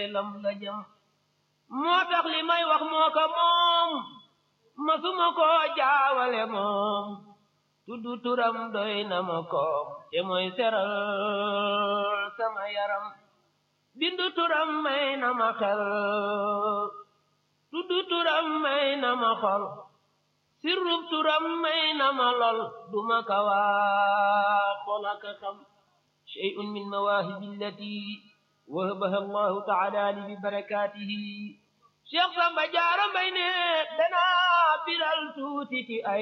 lam la jëm moo tax li may wax moo ko moom masuma ko jaawale moom tuddu turam doy na ma koom te mooy seral sama yaram bindu turam may na ma xel tuddu turam may na ma xol sirrub turam may na ma lol duma kawa xolaka xam shay'un min mawaahibi allati wahabaha allahu taala li bi barakatihi cheikh samba jaara mbay ne danaa biral tuuti ci ay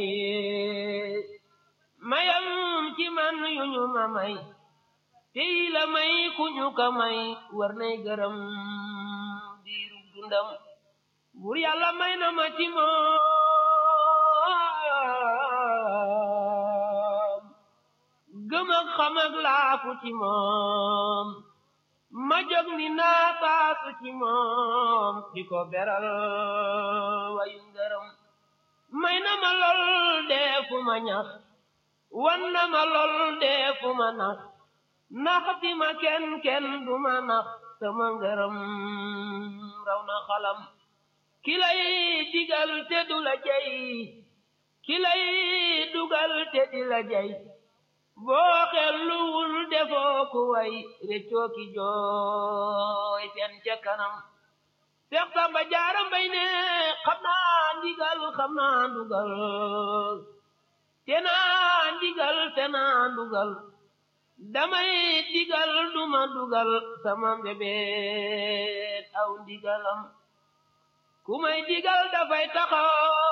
mayam ci man yu ñu ma may tey la may ku ñu ka may war nay gërëm diiru dundam bur yàlla may na ma ci moom gëm ak xam ak laafu ci moom ma jóg ni naa taasu ci moom di ko beral wayu ngërëm may na ma lool deefu ma ñax wan na ma lool deefu ma nax naxti ma kenn kenn du ma nax sama ngërëm raw na xalam ki lay digal te du la jey ki lay dugal te di la jey boo xelluwul defoo ku way réccoo ki jooy seen ca kanam Seex Samba Jaara Mbay ne xam naa ndigal xam naa ndugal te naa ndigal te naa ndugal damay digal duma dugal sama mbébét aw ndigalam ku may digal dafay taxaw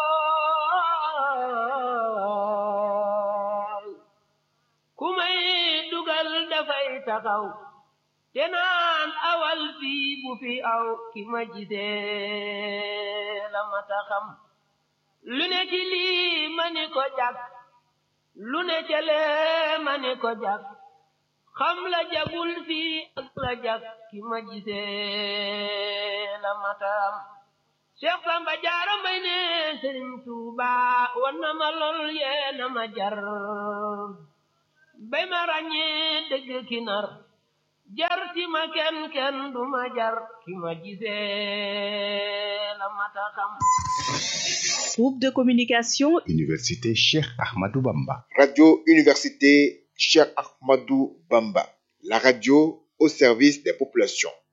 ku may dugal dafay taxaw te naan awal fii bu fi aw ki ma gisee la ma taxam lu ne ci lii ma ni ko jag lu ne ca lee ma ni ko jag xam la jagul fii ak la jag ki ma gisee la ma taxam Cheikh Samba Jaara Mbay ne Sëriñ Tuuba wan na ma lool yee na ma jar bay ma ràññee dëgg ki nar jar ti ma kenn kenn du ma jar ki ma gisee la mata xam Groupe de communication Université Cheikh Ahmadou Bamba. Radio Université Cheikh Ahmadou Bamba. La radio au service des populations.